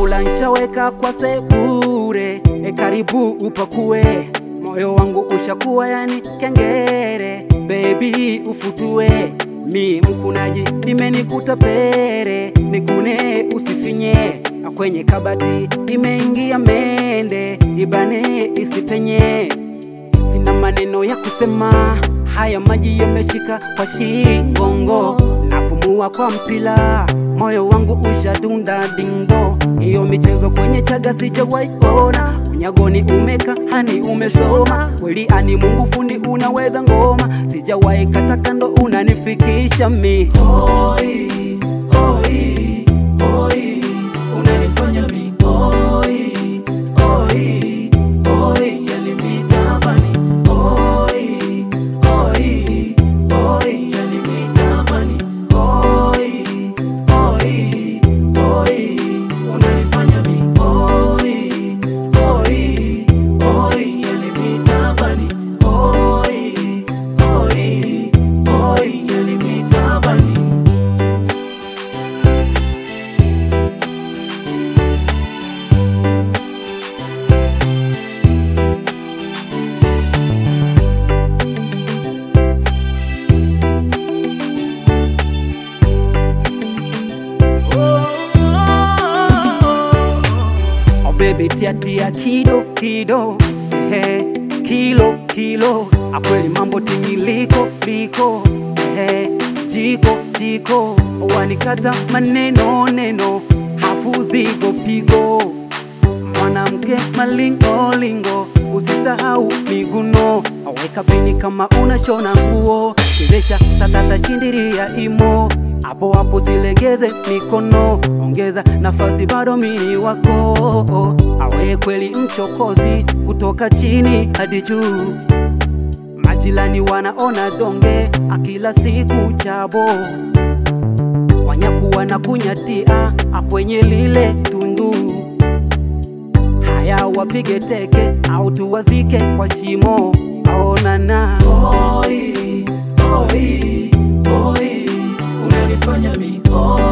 chakula nshaweka kwa sebure, e karibu upakue, moyo wangu ushakuwa yani kengere, baby ufutue mi mkunaji nimenikuta pere, nikune usifinye, na kwenye kabati imeingia mende, ibane isipenye, sina maneno ya kusema, haya maji yameshika kwa shingongo, napumua kwa mpila, moyo wangu ushadunda dindo, hiyo michezo kwenye chaga sijawahi ona, unyagoni umeka hani umesoma, kweli ani Mungu fundi unaweza ngoma, sijawahi kata kando unanifikisha mi Oi, oi, oi, unanifanya mi oi, oi, oi, yani mi tabani oi, oi, oi, yani mi tabani oi, oi, oi, unanifanya mi oi, oi, oi, yani mi tabani oi, oi, oi, yani mi tabani Oh baby tia tia kido kido ehe kilo kilo akweli mambo tingiliko liko ehe jiko jiko wanikata maneno neno hafu zigo pigo mwanamke malingo lingo usisahau miguno aweka pini kama unashona nguo chezesha tatata shindiria imo hapo hapo silegeze mikono ongeza nafasi bado mini wako awe kweli mchokozi kutoka chini hadi juu majilani wanaona donge akila siku chabo wanyakuwa na kunyatia akwenye lile tundu haya wapige teke au tuwazike kwa shimo aonana Oi, oi, oi, unanifanya mi oi,